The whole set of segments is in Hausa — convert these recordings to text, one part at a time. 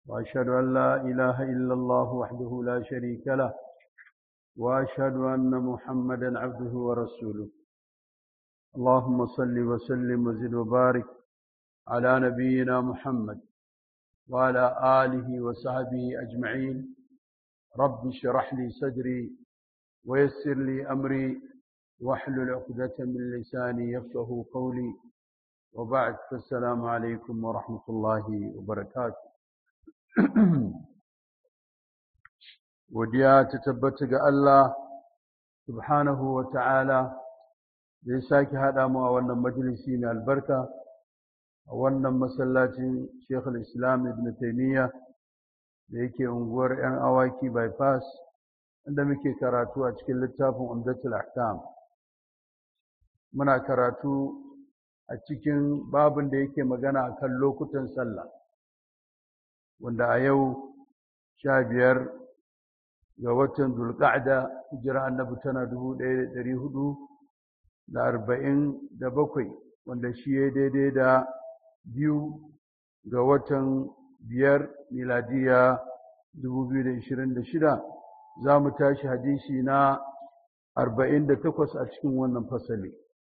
وأشهد أن لا إله إلا الله وحده لا شريك له وأشهد أن محمدا عبده ورسوله اللهم صل وسلم وزد وبارك على نبينا محمد وعلى آله وصحبه أجمعين رب اشرح لي صدري ويسر لي أمري واحلل عقدة من لساني يفقه قولي وبعد فالسلام عليكم ورحمة الله وبركاته godiya ta tabbata ga Allah subhanahu wa ta'ala da ya sake haɗa mu a wannan majalisi mai albarka a wannan masallacin Sheikhul Islam Ibn Taymiyyah da yake unguwar 'yan awaki bypass inda muke karatu a cikin littafin Umdatul Ahkam muna karatu a cikin babin da yake magana akan lokutan sallah wanda a yau sha biyar ga watan zulƙa'da hijira annabi tana dubu ɗaya da ɗari hudu da arba'in da bakwai wanda shi ya daidai da biyu ga watan biyar miladiya dubu biyu da ishirin da shida za mu tashi hadisi na arba'in da takwas a cikin wannan fasali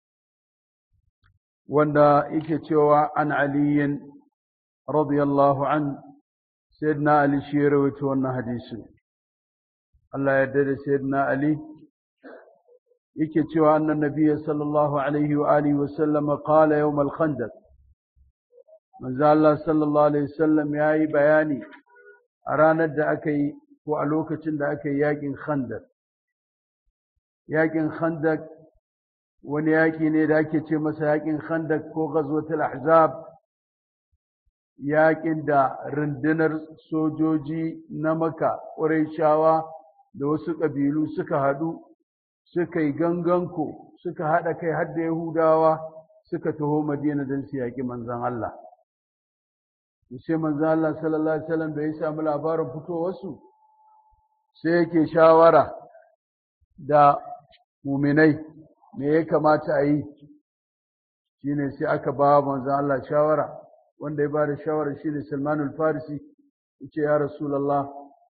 wanda yake cewa an aliyin radiyallahu an sayyidina ali shi ya rawaito wannan hadisin Allah ya da sayyidina Ali yake cewa annan nabiyyi sallallahu alaihi wa alihi wa sallam qala yawm al-khandaq manzo Allah sallallahu alaihi wasallam yayi bayani a ranar da aka yi ko a lokacin da aka yi yakin khandaq yakin khandaq wani yaki ne da ake ce masa yakin khandaq ko ghazwatul ahzab yakin da rundunar sojoji na maka ƙurayshawa da wasu ƙabilu suka haɗu suka yi ganganko suka haɗa kai har da yahudawa suka taho madina don su yaƙi manzan Allah sai manzan Allah sallallahu alaihi wasallam da ya samu labarin fitowarsu sai yake shawara da muminai me ya kamata a yi shine sai aka ba manzan Allah shawara wanda ya ba da shawara shine Salmanul Farisi yace ya Rasulullah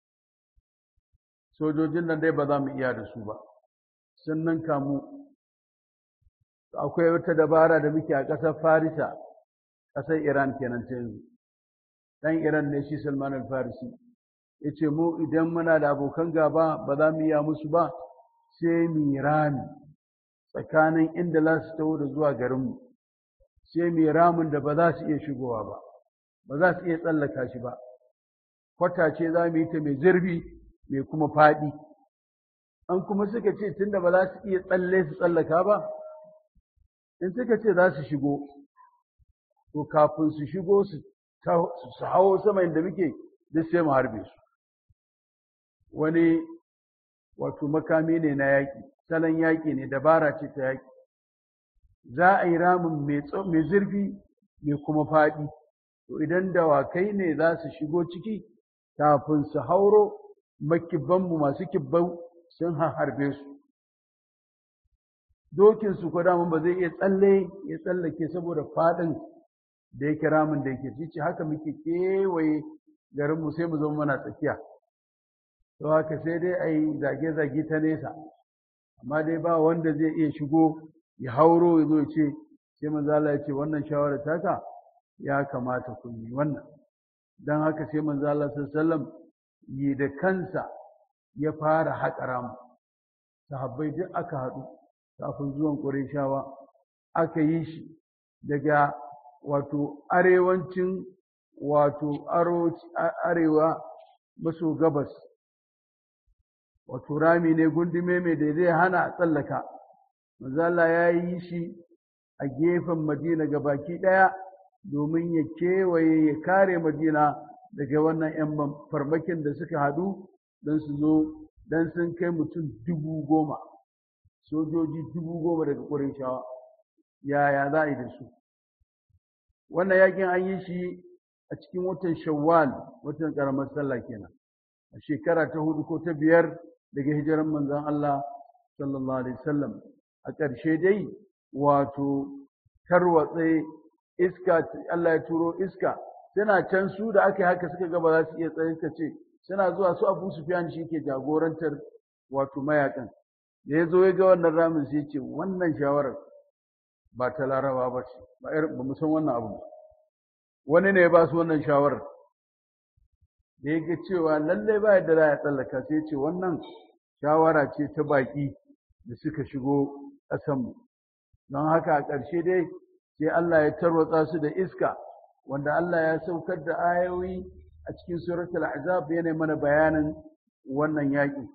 sojojin nan dai ba za mu iya da su ba sun nan kamu akwai wata dabara da muke a ƙasar farisa ƙasar iran kenan ta yanzu ɗan iran ne shi salman al-farisi ya ce mu idan muna da abokan gaba ba za mu iya musu ba sai mu rami tsakanin inda za su taho da zuwa garinmu sai mu ramin da ba za su iya shigowa ba ba za su iya tsallaka shi ba kwata ce za mu yi ta mai zurfi mai kuma faɗi an kuma suka ce tunda ba za su iya tsalle su tsallaka ba in suka ce za su shigo to kafin su shigo su hawo sama inda muke duk sai mu harbe su wani wato makami ne na yaƙi salon yaƙi ne dabara ce ta yaƙi za a yi ramin mai zurfi mai kuma faɗi to idan dawakai ne za su shigo ciki kafin su hauro makibbanmu masu kibbau sun harbe su dokinsu ko daman ba zai iya tsalle ya tsallake saboda faɗin da yake ramin da yake cici haka muke kewaye garinmu sai mu zama mana tsakiya to haka sai dai a yi zage-zage ta nesa amma dai ba wanda zai iya shigo ya hauro ya zo ya ce sai manzo Allah ya ce wannan shawara taka ya kamata ku yi wannan dan haka sai manzo Allah sallallahu alaihi wasallam yi da kansa ya fara haƙa ramu sahabbai duk aka haɗu kafin zuwan ƙureshawa aka yi shi daga wato arewancin wato arewa maso gabas wato rami ne gundume mai da zai hana a tsallaka mazala ya yi shi a gefen madina ga baki ɗaya domin ya kewaye ya kare madina daga wannan 'yan farmakin da suka haɗu don su zo don sun kai mutum dubu goma sojoji dubu goma daga ƙurayshawa yaya za a yi da su wannan yakin an yi shi a cikin watan shawwal watan ƙaramar sallah kenan a shekara ta hudu ko ta biyar daga hijiran manzon Allah sallallahu alaihi wasallam a ƙarshe dai wato tarwatse iska Allah ya turo iska suna can su da aka yi haka suka ga ba za su iya tsaye ka ce suna zuwa su Abu Sufyan shi ke jagorantar wato mayakan da ya zo ya ga wannan ramin sai ce wannan shawarar ba ta laraba ba ce ba irin ba mu san wannan abu wani ne ya ba su wannan shawarar da ya ga cewa lallai ba yadda za a tsallaka sai ce wannan shawara ce ta baƙi da suka shigo ƙasanmu don haka a ƙarshe dai sai Allah ya tarwatsa su da iska wanda Allah ya saukar da ayoyi a cikin suratul ahzab yana mana bayanin wannan yaƙi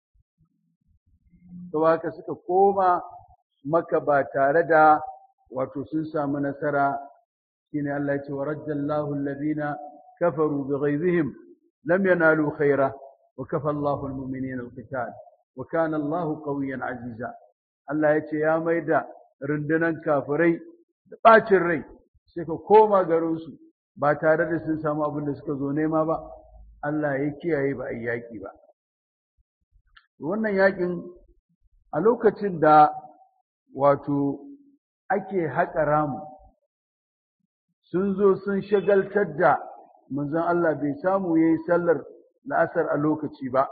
to haka suka koma maka ba tare da wato sun samu nasara shine Allah ya ce wa rajjallahu alladhina kafaru bighaizihim lam yanalu khaira wa kafa Allahu almu'minina alqital wa kana Allahu qawiyyan aziza Allah ya ce ya maida rundunan kafirai da bacin rai sai ka koma garinsu ba tare da sun samu abin da suka zo nema ba Allah ya kiyaye ba a yi yaƙi ba wannan yaƙin a lokacin da wato ake haƙa ramu sun zo sun shagaltar da manzon Allah bai samu ya yi sallar la'asar a lokaci ba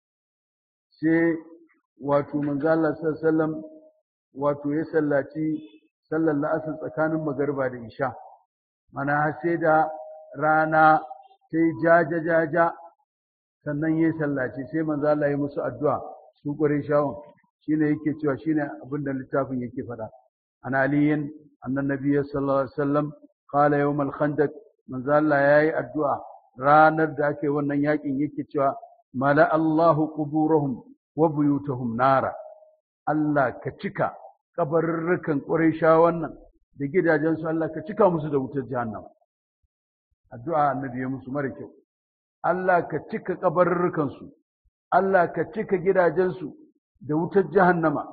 sai wato manzon Allah sallam wato ya sallaci sallar la'asar tsakanin magarba da isha mana har sai da rana ta yi jaja-jaja sannan ya sallaci sai manzo Allah ya musu addu'a su ƙware shawon shine yake cewa shine abin da littafin yake faɗa an aliyin annan nabiyyi sallallahu alaihi wasallam qala yawm al-khandaq manzo Allah yayi addu'a ranar da ake wannan yakin yake cewa mala Allahu quburahum wa buyutahum nara Allah ka cika kabarurrukan Qurayshawan nan da gidajensu Allah ka cika musu da wutar jahannama addu'a annabi ya musu mara kyau Allah ka cika kabarurrukan su Allah ka cika gidajensu da wutar jahannama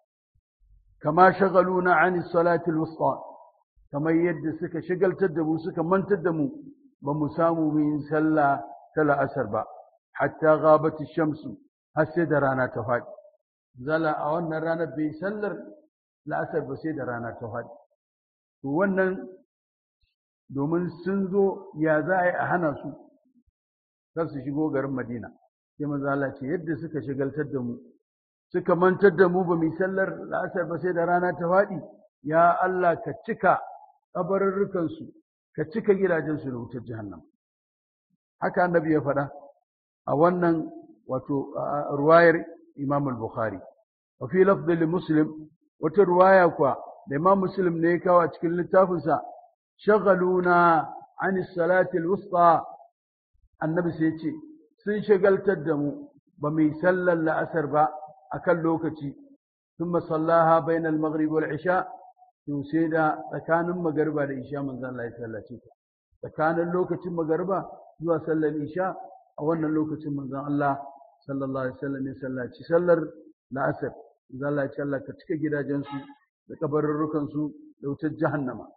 kama shagaluna ani salati alwusta kamar yadda suka shagaltar da mu suka mantar da mu ba mu samu mu yin sallah ta la'asar ba hatta ghabati shamsu har sai da rana ta faɗi zala a wannan ranar bai sallar la'asar ba sai da rana ta faɗi to wannan domin sun zo ya za a yi a hana su kar su shigo garin madina sai manzo Allah ce yadda suka shigaltar da mu suka mantar da mu ba mu sallar la'asar ba sai da rana ta faɗi ya Allah ka cika kabarurrukan su ka cika gidajen su da wutar jahannam haka annabi ya faɗa a wannan wato ruwayar Imam al-Bukhari wa fi lafdh li Muslim wata ruwaya kuwa da Imam Muslim ne ya kawo a cikin littafinsa shagaluna an salati al-wusta annabi sai ce sun shagaltar da mu ba mu yi sallar la'asar ba akan lokaci thumma sallaha bayna al-maghrib wal isha to sai da tsakanin magariba da isha manzon Allah ya sallace ta tsakanin lokacin magariba zuwa sallar isha a wannan lokacin manzon Allah sallallahu alaihi wasallam ya sallaci sallar la'asar manzon Allah ya ce Allah ka cika gidajensu da kabarurrukan su da wutar jahannama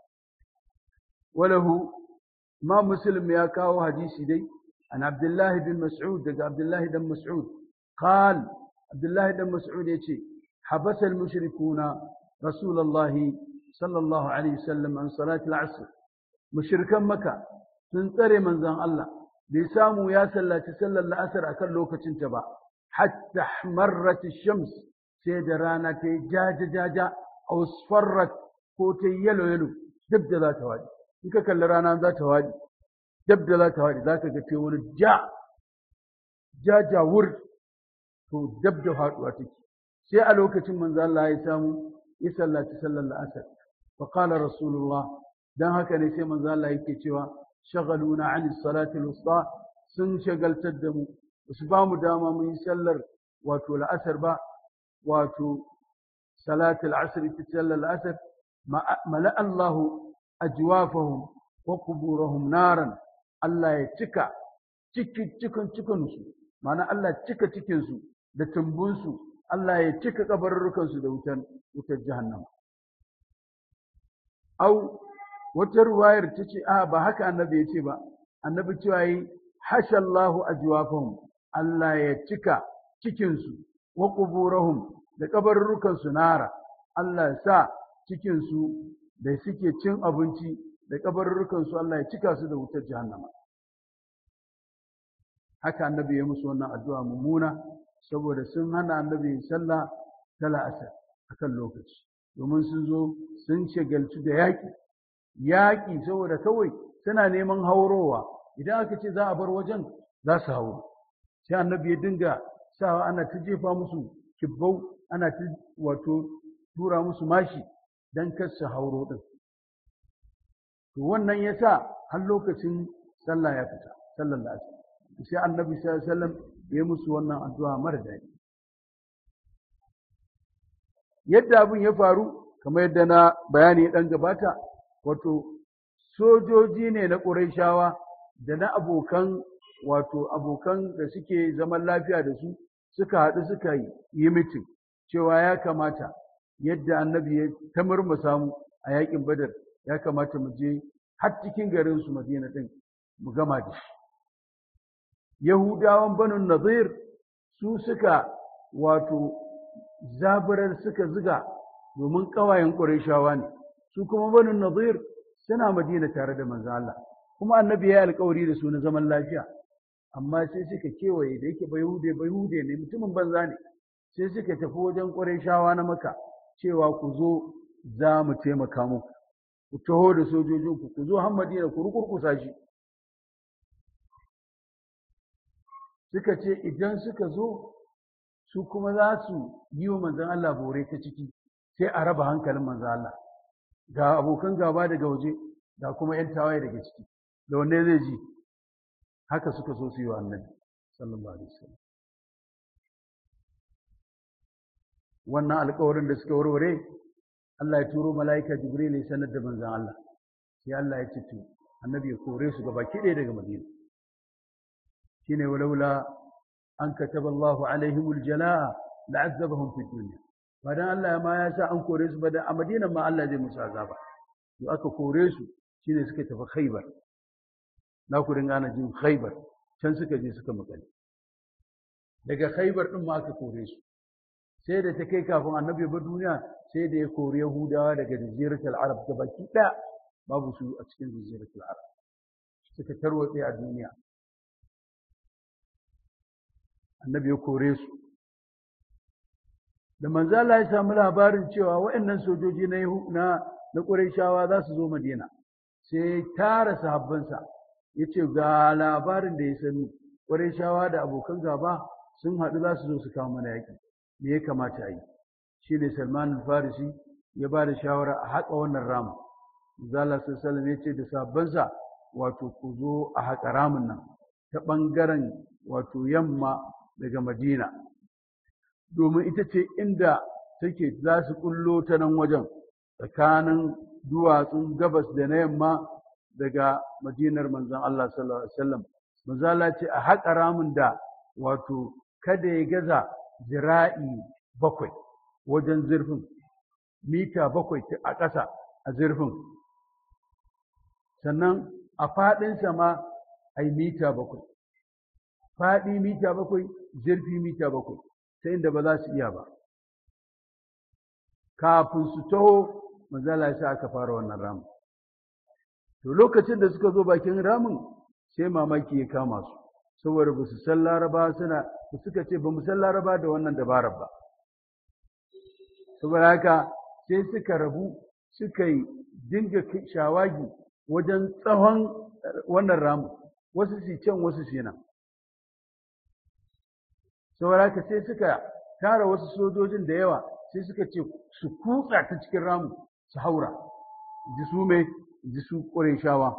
walahu ma muslim ya kawo hadisi dai an abdullahi bin mas'ud daga abdullahi dan mas'ud qal abdullahi dan mas'ud yace habasa al-mushrikuna rasulullahi sallallahu alaihi wasallam an salat al-asr mushrikan maka sun tsare manzon Allah bai samu ya sallaci sallar la'asar akan lokacin ta ba hatta marrat ash-shams sai da rana ta jaja jaja aw sfarrat ko ta yalo yalo duk da za ta wadi in ka kalli rana za ta wadi dab da za ta wadi za ka ga ce wani ja ja jawur to dab da faduwa take sai a lokacin manzo Allah ya samu ya sallaci sallar la'asar fa qala rasulullah dan haka ne sai manzo Allah yake cewa shagaluna an salati al-wusta sun shagaltar da mu su ba mu dama mu yi sallar wato la'asar ba wato salati al-asr ta sallar la'asar mala Allahu ajwafahum wa quburahum naran Allah ya cika cikin cikin cikin su ma'ana Allah cika cikin su da tumbun su Allah ya cika kabarurrukan su da wutan wutar jahannama au wata ruwayar ta ce a ba haka annabi ya ce ba annabi cewa yi hashallahu ajwafahum Allah ya cika cikin su wa quburahum da kabarurrukan su nara Allah ya sa cikin su da suke cin abinci da kabarurrukan su Allah ya cika su da wutar jahannama haka annabi ya musu wannan addu'a mummuna saboda sun hana annabi sallah ta la'asar akan lokaci domin sun zo sun shagaltu da yaƙi yaƙi saboda kawai suna neman haurowa idan aka ce za a bar wajen za su hauro sai annabi ya dinga sawa ana ta jefa musu kibbau ana ta wato tura musu mashi don kar su hauro din to wannan ya sa har lokacin sallah ya fita sallar da sai annabi sallallahu alaihi wasallam ya musu wannan addu'a mara daɗi yadda abin ya faru kamar yadda na bayani ya ɗan gabata wato sojoji ne na ƙurayshawa da na abokan wato abokan da suke zaman lafiya da su suka haɗu suka yi mitin cewa ya kamata yadda annabi ya ta murmusa mu a yakin badar ya kamata mu je har cikin garin su madina ɗin mu gama da shi yahudawan banu nazir su suka wato zaburar suka ziga domin ƙawayen ƙurayshawa ne su kuma banu nazir suna madina tare da manzo Allah kuma annabi ya yi alƙawari da su na zaman lafiya amma sai suka kewaye da yake bayhude bayhude ne mutumin banza ne sai suka tafi wajen ƙurayshawa na maka cewa ku zo za mu taimaka muku ku taho da sojojinku ku zo har madina ku rukurkusa shi suka ce idan suka zo su kuma za su yi wa manzan Allah bore ta ciki sai a raba hankalin manzan Allah ga abokan gaba daga waje ga kuma 'yan tawaye daga ciki da wanne zai ji haka suka so su yi wa annabi sallallahu alaihi wasallam wannan alƙawarin da suka warware Allah ya turo mala'ika Jibril ya sanar da manzan Allah sai Allah ya ce to annabi ya kore su gaba ɗaya daga Madina shine walaula an kataba Allahu alaihimul jalaa la'azzabahum fid dunya ba dan Allah ma ya sa an kore su ba da a Madina ma Allah zai musu azaba to aka kore su shine suka tafi Khaibar na ku dinga ana jin Khaibar can suka je suka makale daga Khaibar din ma aka kore su sai da ta kai kafin annabi ba duniya sai da ya kori Yahudawa daga jaziratul Arab gabaki ɗaya babu su a cikin jaziratul Arab suka tarwatse a duniya annabi ya kore su da manzala ya samu labarin cewa waɗannan sojoji na na na Qurayshawa za su zo Madina sai tara sahabbansa yace ga labarin da ya sani Qurayshawa da abokan gaba sun haɗu za su zo su kawo mana yaƙi me ya kamata a yi shine Salman al-Farisi ya ba da shawara a haƙa wannan ramin Zala sallallahu ya ce da sahabbansa wato ku zo a haƙa ramin nan ta ɓangaren wato yamma daga Madina domin ita ce inda take za su kullo ta nan wajen tsakanin duwatsun gabas da na yamma daga madinar manzon Allah sallallahu alaihi wasallam manzala ce a haƙa ramin da wato kada ya gaza zira'i bakwai wajen zurfin mita bakwai a ƙasa a zurfin sannan a faɗinsa ma a yi mita bakwai faɗi mita bakwai zurfi mita bakwai ta inda ba za su iya ba kafin su taho manzala ya sa aka fara wannan ramin to lokacin da suka zo bakin ramin sai mamaki ya kama su saboda ba su san laraba suna suka ce ba mu san laraba da wannan dabarar ba saboda haka sai suka rabu suka yi dinga shawagi wajen tsawon wannan ramin wasu su can wasu su nan saboda haka sai suka tara wasu sojojin da yawa sai suka ce su kutsa ta cikin ramu su haura ji su mai ji su shawa.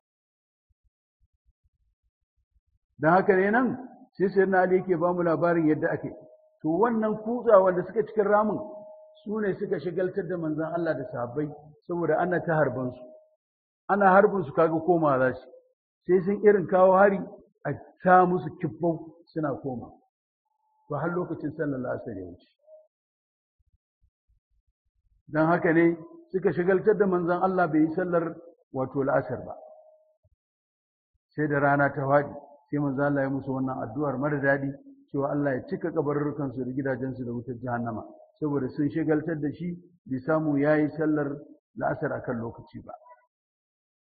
don haka ne nan sai sai na ali yake ba mu labarin yadda ake to wannan kutsa wanda suka cikin ramin su ne suka shigaltar da manzan Allah da sahabbai saboda ana ta harban su ana harbin su kaga koma za su sai sun irin kawo hari a ta musu kibbau suna koma to har lokacin sallar asar ya wuce don haka ne suka shigaltar da manzan Allah bai yi sallar wato la'asar ba sai da rana ta faɗi sai manzan Allah ya musu wannan addu'ar mara daɗi cewa Allah ya cika kabarurrukansu da gidajensu da wutar jahannama saboda sun shigaltar da shi bai samu ya yi sallar la'asar akan lokaci ba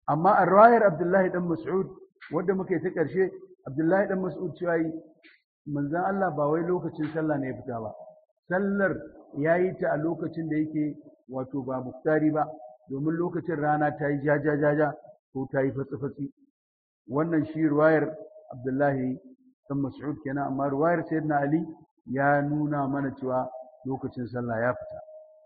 amma a riwayar Abdullahi dan Mas'ud wanda muka yi ta ƙarshe Abdullahi dan Mas'ud cewa yi manzon Allah ba wai lokacin sallah ne ya fita ba sallar ya yi ta a lokacin da yake wato ba muktari ba domin lokacin rana ta yi jaja jaja ko ta yi fatsi fatsi wannan shi riwayar Abdullahi dan Mas'ud kenan amma riwayar Sayyidina Ali ya nuna mana cewa lokacin sallah ya fita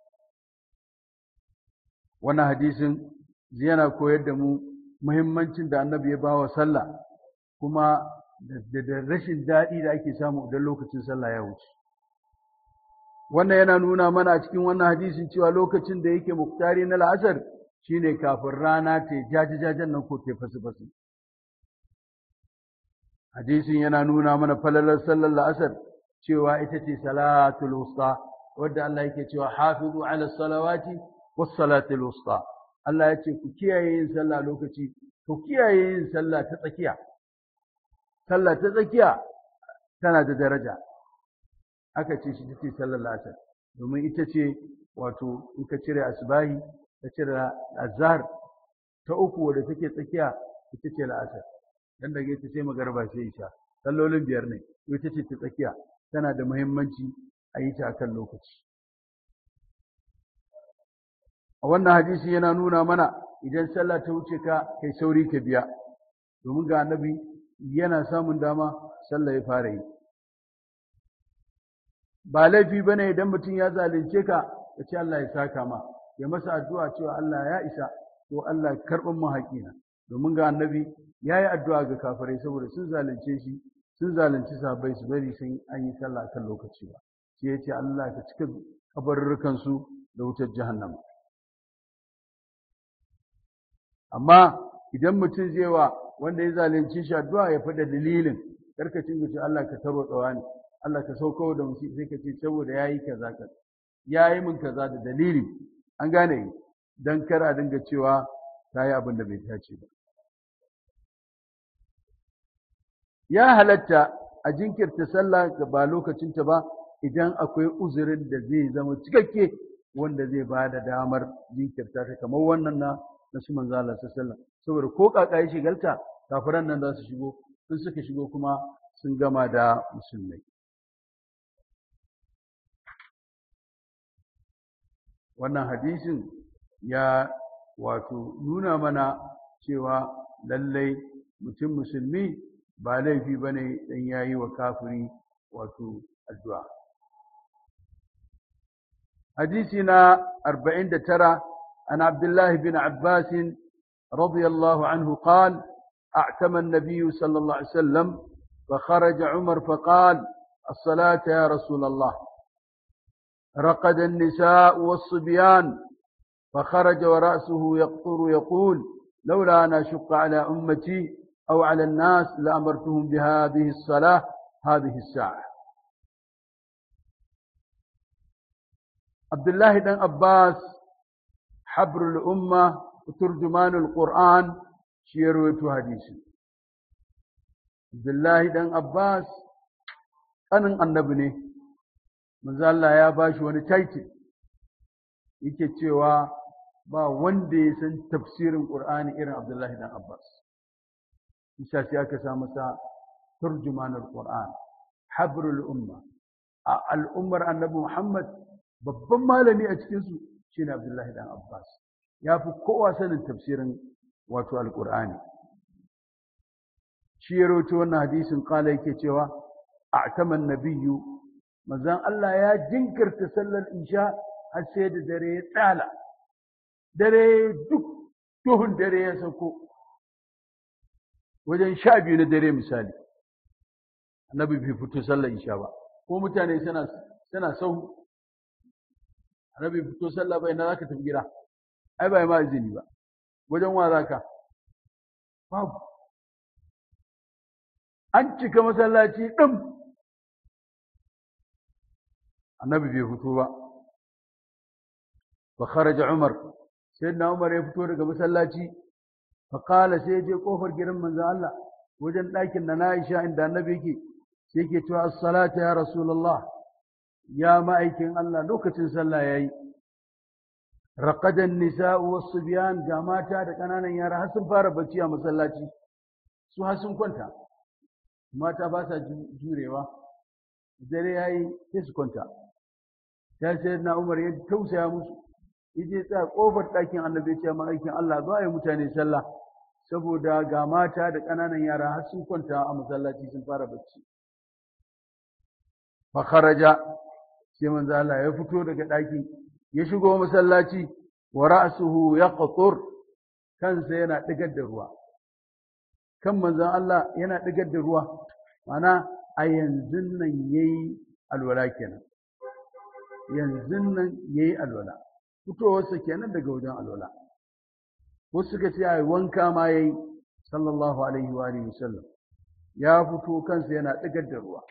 wannan hadisin yana koyar da mu muhimmancin da annabi ya bawa sallah kuma da rashin daɗi da ake samu idan lokacin sallah ya wuce wannan yana nuna mana a cikin wannan hadisin cewa lokacin da yake muktari na la'asar shine kafin rana ta jaji-jajen nan ko ta fasi-fasi hadisin yana nuna mana falalar sallar la'asar cewa ita ce salatul wusta wadda Allah yake cewa hafizu ala salawati was salatul wusta Allah ya ce ku kiyaye yin sallah lokaci ku kiyaye yin sallah ta tsakiya sallah ta tsakiya tana da daraja aka ce shi take sallar la'asar domin ita ce wato in ka cire asbahi ka cire azhar ta uku wadda take tsakiya ita ce la'asar dan daga ita ce magarba sai isha sallolin biyar ne ita ce ta tsakiya tana da muhimmanci a yi ta akan lokaci a wannan hadisi yana nuna mana idan sallah ta wuce ka kai sauri ka biya domin ga annabi yana samun dama sallah ya fara yi ba laifi bane idan mutum ya zalunce ka ya ce Allah ya saka ma ya masa addu'a cewa Allah ya isa ko Allah karɓin mu haƙina domin ga annabi ya yi addu'a ga kafirai saboda sun zalunce shi sun zalunci sahabbai su bari sun an yi sallah kan lokaci ba sai ya ce Allah ka cika kabarurrukan su da wutar jahannama amma idan mutum zai wa wanda ya zalunci shi addu'a ya faɗa dalilin karkacin da ce Allah ka taro tsawani Allah ka sauko da musu sai ka ce saboda yayi kaza ka yayi min kaza da dalili an gane dan kar a dinga cewa yi abin da bai dace ba ya halatta a jinkirta sallah ga ba lokacinta ba idan akwai uzurin da zai zama cikakke wanda zai ba da damar jinkirta ta kamar wannan na na su manzo Allah sallallahu saboda ko kaka ya shigalta kafiran nan za su shigo sun suka shigo kuma sun gama da musulmai wannan hadisin ya wato nuna mana cewa lallai mutum musulmi ba laifi ba ne dan ya yi wa kafiri wato addu'a hadisi na 49 عن عبد الله بن عباس رضي الله عنه قال أعتم النبي صلى الله عليه وسلم فخرج عمر فقال الصلاة يا رسول الله رقد النساء والصبيان فخرج ورأسه يقطر يقول لولا أن أشق على أمتي أو على الناس لأمرتهم بهذه الصلاة هذه الساعة عبد الله بن عباس حبر الأمة وترجمان القرآن شيرويت حديثي عبد الله بن عباس أنا النبي ne manzo Allah ya bashi wani title yake cewa ba wanda ya san tafsirin Qur'ani irin Abdullahi dan Abbas isa sai aka sa masa turjumanul Qur'an habrul umma a al'ummar annabi Muhammad babban malami a cikin su shine Abdullahi dan Abbas ya fi kowa sanin tafsirin wato alqur'ani shi ya rawaito wannan hadisin kala yake cewa a'taman nabiyyu manzon Allah ya jinkirta sallar isha har sai da dare ya tsala dare duk duhun dare ya sauko wajen sha biyu na dare misali annabi bai fito sallar isha ba ko mutane suna suna sau annabi fito sallah bai na zaka tafi gida ai bai ma izini ba wajen wa zaka babu an cika masallaci ɗin annabi bai fito ba fa kharaja umar sayyidina umar ya fito daga masallaci fa qala sai je kofar gidan manzo Allah wajen ɗakin na Aisha inda annabi yake sai yake cewa as-salatu ya rasulullah ya ma'aikin Allah lokacin sallah yayi raqadan nisa'u was-subyan ga mata da kananan yara har sun fara bacci a masallaci su har sun kwanta mata ba sa jurewa dare yayi sai su kwanta ya sai na Umar ya tausaya musu yaje tsaya kofar ɗakin Annabi ya ce ma aikin Allah zo ayi mutane sallah saboda ga mata da kananan yara har sun kwanta a masallaci sun fara bacci fa kharaja sai manzo Allah ya fito daga ɗaki ya shigo masallaci wa ra'suhu yaqtur kansa yana digar da ruwa kan manzon Allah yana digar da ruwa mana a yanzu nan yayi alwala kenan yanzu nan yayi alwala fitowarsa kenan daga wajen alwala wasu suka ce ai wanka ma yayi sallallahu alaihi wa alihi wasallam ya fito kansa yana digar da ruwa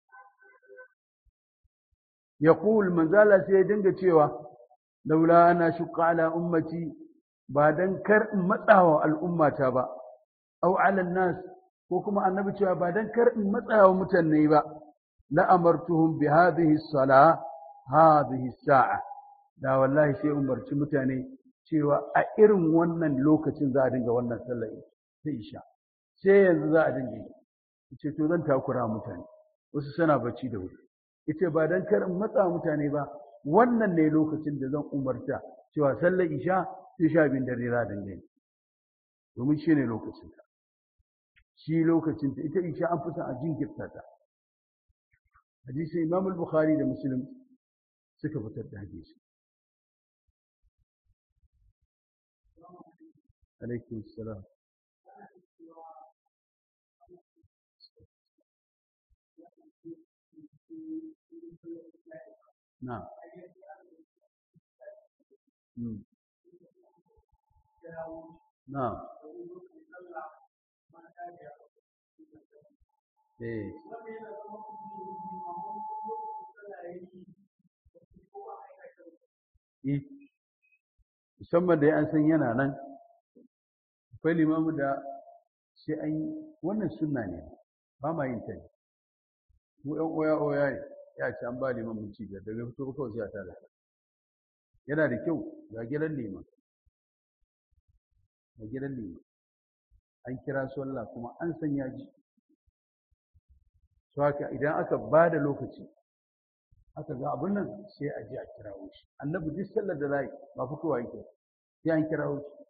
يقول من زال سيدنك cewa laula ana shukka ala ummati ba dan kar in matsawa al'ummata ba aw ala nas ko kuma annabi cewa ba dan kar in matsawa mutane ba la amartuhum bi hadhihi as-salah hadhihi as-sa'a da wallahi sai umarci mutane cewa a irin wannan lokacin za a dinga wannan sallar sai isha sai yanzu za a dinga yi ce to zan takura mutane wasu suna bacci da wuri ita ba don kar in matsa mutane ba wannan ne lokacin da zan umarta cewa sallar isha sai sha biyun dare za a yi domin shi ne lokacin ta shi lokacin ta ita isha an fi son a jinkirta ta hadisi imam al-bukhari da muslim suka fitar da hadisi alaikum salam نعم نعم eh eh musamman da an san yana nan akwai limamu da sai an yi wannan sunna ne ba ma yin ta ne mu ɗan oya oya ne ya ce an ba liman minci biyar daga fito ba kawai sai a tada yana da kyau ga gidan liman ga gidan liman an kira sallah kuma an san ya ji to haka idan aka ba da lokaci aka ga abin nan sai a ji a kirawo shi annabi duk sallar da zai ba fitowa yake sai an kirawo shi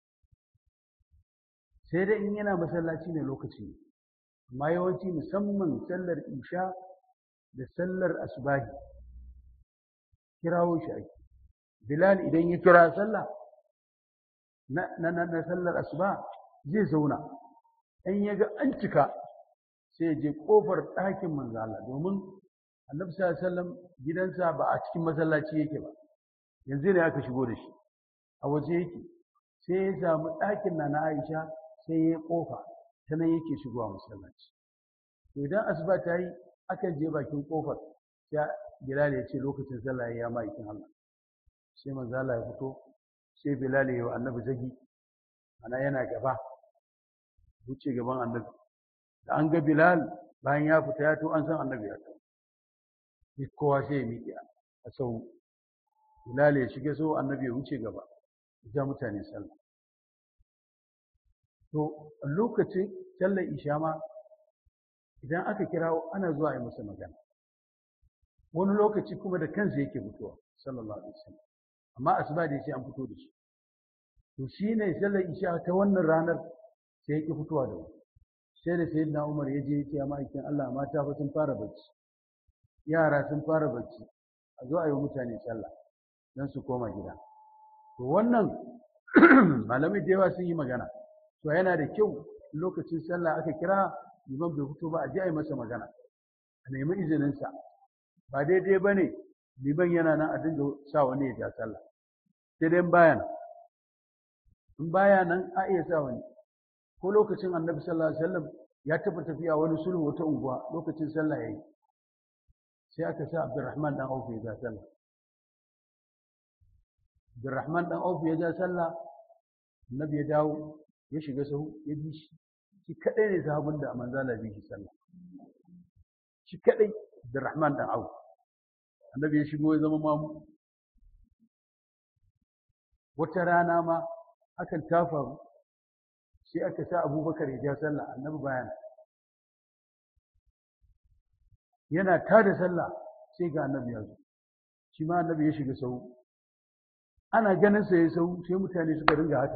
sai dai in yana masallaci ne lokaci ne amma yawanci musamman sallar isha da sallar asubahi kirawo shi ake bilal idan ya kira sallah na na na sallar asuba zai zauna in ya ga an cika sai ya je kofar ɗakin manzo Allah domin annabi sallallahu alaihi wasallam gidansa ba a cikin masallaci yake ba yanzu ne aka shigo da shi a waje yake sai ya samu ɗakin na na Aisha sai ya kofa ta nan yake shigowa masallaci to idan asuba ta yi akan je bakin kofar sai Bilal ya ce lokacin sallah ya ma ikin Allah sai manzo Allah ya fito sai Bilal ya yi wa annabi zagi ana yana gaba wuce gaban annabi da an ga Bilal bayan ya fita ya to an san annabi ya to sai kowa sai ya miƙe a sau Bilal ya shige so annabi ya wuce gaba ya mutane sallah to lokacin sallar isha ma idan aka kirawo ana zuwa a yi masa magana wani lokaci kuma da kansa yake fitowa sallallahu alaihi wasallam amma asuba da sai an fito da shi to shine sallar isha ta wannan ranar sai yake fitowa da wuri sai da sayyidina Umar ya je ya ma'aikin Allah mata fa sun fara bacci yara sun fara bacci a zo a yi mutane sallah don su koma gida to wannan malamai da yawa sun yi magana to yana da kyau lokacin sallah aka kira liman bai fito ba a je a yi masa magana a nemi izininsa ba daidai ba ne liman yana nan a dinga sa wani ya ja sallah sai dai baya nan in baya nan a iya sa wani ko lokacin annabi sallallahu alaihi wasallam ya taɓa tafiya wani sulhu wata unguwa lokacin sallah yayi sai aka sa Abdurrahman dan Auf ya ja sallah Abdurrahman dan Auf ya ja sallah annabi ya dawo ya shiga sahu ya bi shi shi kadai ne sahabin da manzala bi shi sallah shi kadai Abdurrahman dan Auf annabi ya shigo ya zama mamu wata rana ma hakan ta faru sai aka sa abubakar ya ja sallah annabi bayan yana ta da sallah sai ga annabi ya zo shi ma annabi ya shiga sau ana ganin sa ya sau sai mutane suka ringa haka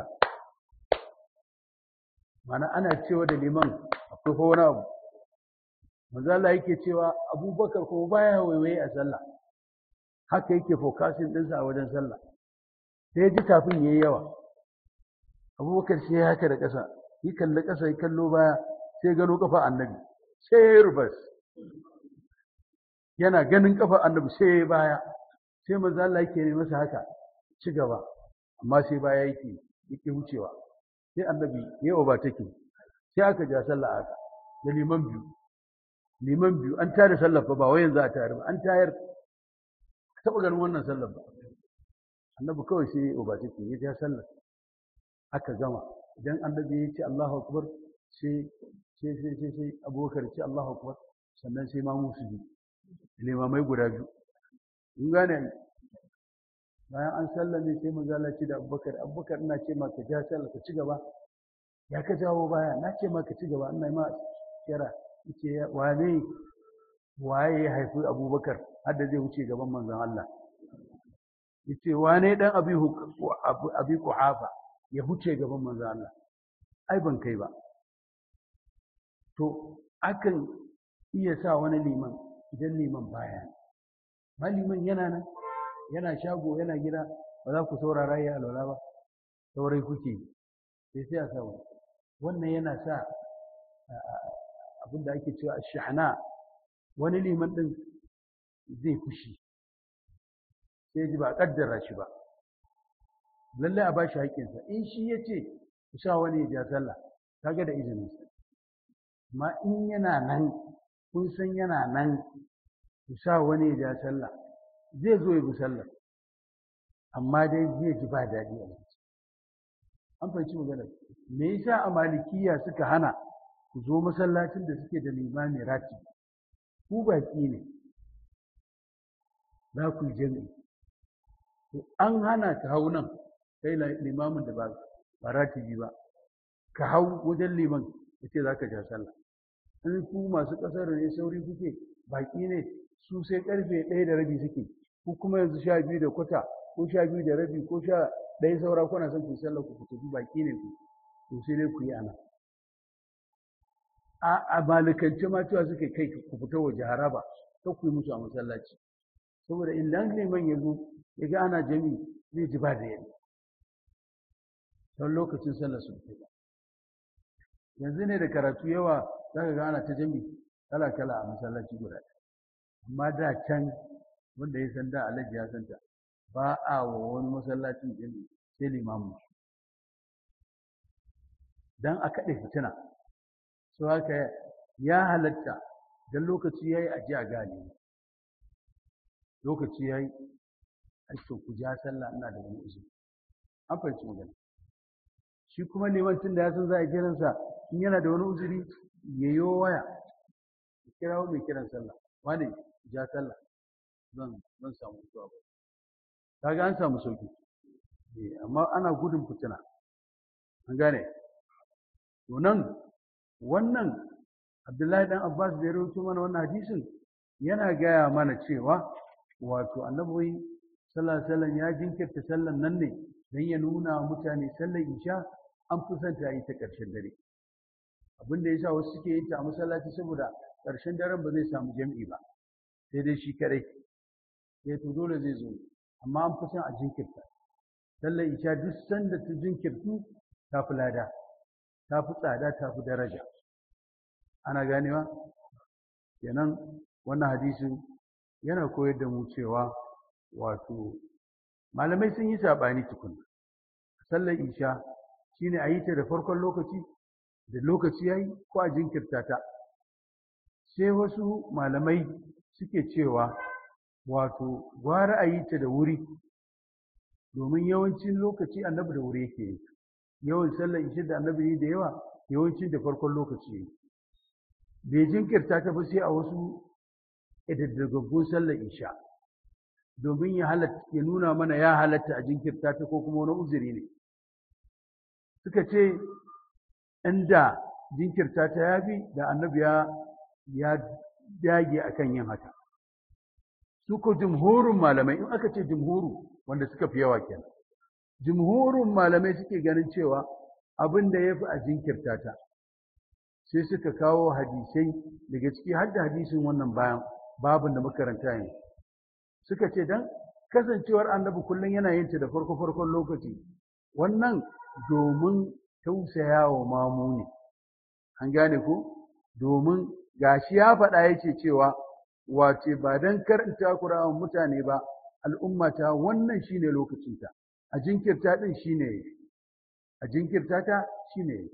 mana ana cewa da liman akwai ko wani abu manzo Allah yake cewa abubakar ko baya waiwaye a sallah haka yake focusing ɗinsa a wajen sallah sai ya ji tafin yayi yawa abubakar sai ya haka da ƙasa yi kalli ƙasa ya kallo baya sai gano kafa annabi sai ya yi rubas yana ganin kafa annabi sai ya baya sai manzo Allah yake ne masa haka ci gaba amma sai baya yake yake wucewa sai annabi ya ba take sai aka ja sallah haka da liman biyu liman biyu an tare sallar fa ba wai yanzu a tare ba an tayar taɓa ganin wannan sallar ba annabi kawai sai ya ba take ya ja sallar aka gama idan annabi ya ce Allahu akbar sai sai sai sai sai abubakar ce Allahu akbar sannan sai ma musu bi limamai guda biyu in gane bayan an sallame sai manzo Allah ce da abubakar abubakar ina ce maka ja sallah ka ci gaba ya ka jawo baya na ce maka ci gaba ina ma kira yace wane waye ya haifi abubakar har da zai wuce gaban manzon Allah yace wane dan abi abi kuhafa ya huce gaban manzo Allah ai ban kai ba to akan iya sa wani liman idan liman baya ma liman yana nan yana shago yana gida ba za ku saurara ya alwala ba saurai kuke sai sai a sa wani wannan yana sa abin da ake cewa shahana wani liman din zai fushi sai ji ba kaddara shi ba lallai a bashi haƙƙinsa in shi ya ce ku sa wani ya ja sallah kaga da izininsa amma in yana nan kun san yana nan ku sa wani ya ja sallah zai zo ya bi sallah amma dai zai ji ba daɗi a ciki an fahimci magana me yasa a malikiya suka hana ku zo masallacin da suke da limami rati ku baki ne za ku yi jami'i to an hana ka hau nan kai limamin da ba ba ratibi ba ka hau wajen liman ya ce za ka ja sallah in ku masu ƙasar ne sauri kuke baƙi ne su sai ƙarfe ɗaya da rabi suke ku kuma yanzu sha biyu da kwata ko sha biyu da rabi ko sha ɗaya saura kuna son ku sallah ku tafi baƙi ne ku to sai dai ku yi ana a malikance ma cewa suke kai ku fita waje haraba ta ku yi musu a masallaci saboda idan liman ya zo ya ga ana jami zai ji ba da yadda don lokacin sallar sun fi yanzu ne da karatu yawa za ka ga ana ta jami kala kala a masallaci guda amma da can wanda ya san da alhaji ya san ta ba a wa wani masallacin jami sai limamu dan a kaɗe fitina so haka ya halatta don lokaci ya yi aji a gane lokaci ya yi aikin ku ja sallah ina da wani izini an fahimci magana shi kuma neman tun da ya san za a kiransa in yana da wani uzuri ya yi waya ya kira mai kiran sallah wani ja sallah zan zan samu zuwa ba kaga an samu sauki amma ana gudun fitina an gane to nan wannan abdullahi dan abbas da ya rawaito mana wannan hadisin yana gaya mana cewa wato annabi sallallahu alaihi wasallam ya jinkirta sallan nan ne don ya nuna wa mutane sallar isha an fi son ta yi ta ƙarshen dare abin da yasa wasu suke yin ta a masallaci saboda ƙarshen daren ba zai samu jam'i ba sai dai shi kadai sai to dole zai zo amma an fi son a jinkirta sallar isha duk sanda ta jinkirtu ta fi lada ta fi tsada ta fi daraja ana ganewa kenan wannan hadisin yana koyar da mu cewa wato malamai sun yi saɓani tukuna sallar isha shine a yi ta da farkon lokaci da lokaci ya yi ko a jinkirta ta sai wasu malamai suke cewa wato gwara a yi ta da wuri domin yawancin lokaci annabi da wuri yake yi yawan sallar isha da annabi yi da yawa yawancin da farkon lokaci ya yi bai jinkirta ta ba sai a wasu ƙididdagaggun sallar isha domin ya halatta ya nuna mana ya halatta a jinkirta ta ko kuma wani uzuri ne suka ce inda jinkirta ta yafi da annabi ya ya dage akan yin haka su ko jumhurin malamai in aka ce jumhuru wanda suka fi yawa kenan jumhurin malamai suke ganin cewa abin da ya fi a jinkirta ta sai suka kawo hadisai daga ciki har da hadisin wannan bayan babin da makaranta yanzu suka ce dan kasancewar annabi kullum yana yin ta da farko farkon lokaci wannan domin tausaya wa mamu ne an gane ko domin gashi ya faɗa yake cewa wace ba dan karanta Qur'an mutane ba al'ummata wannan shine lokacinta a jinkirta din shine a jinkirta ta shine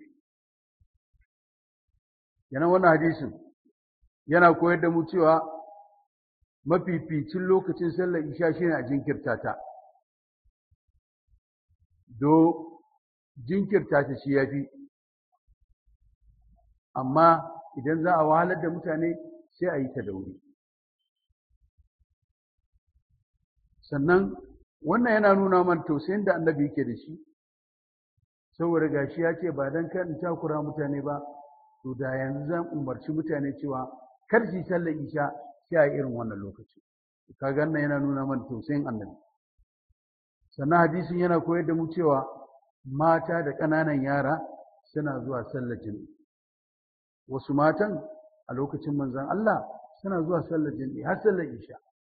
yana wannan hadisin yana koyar da mu cewa mafificin lokacin sallar isha shine a jinkirta ta do jinkirta ta shi yafi amma idan za a wahalar da mutane sai a yi ta da wuri sannan wannan yana nuna man tausayin da annabi yake da shi saboda gashi ya ce ba dan kan takura mutane ba to da yanzu zan umarci mutane cewa kar su sallar isha sai a irin wannan lokaci kaga wannan yana nuna man tausayin annabi sannan hadisin yana koyar da mu cewa mata da ƙananan yara suna zuwa sallar jami'i wasu matan a lokacin manzon Allah suna zuwa sallar jami'i har sallar isha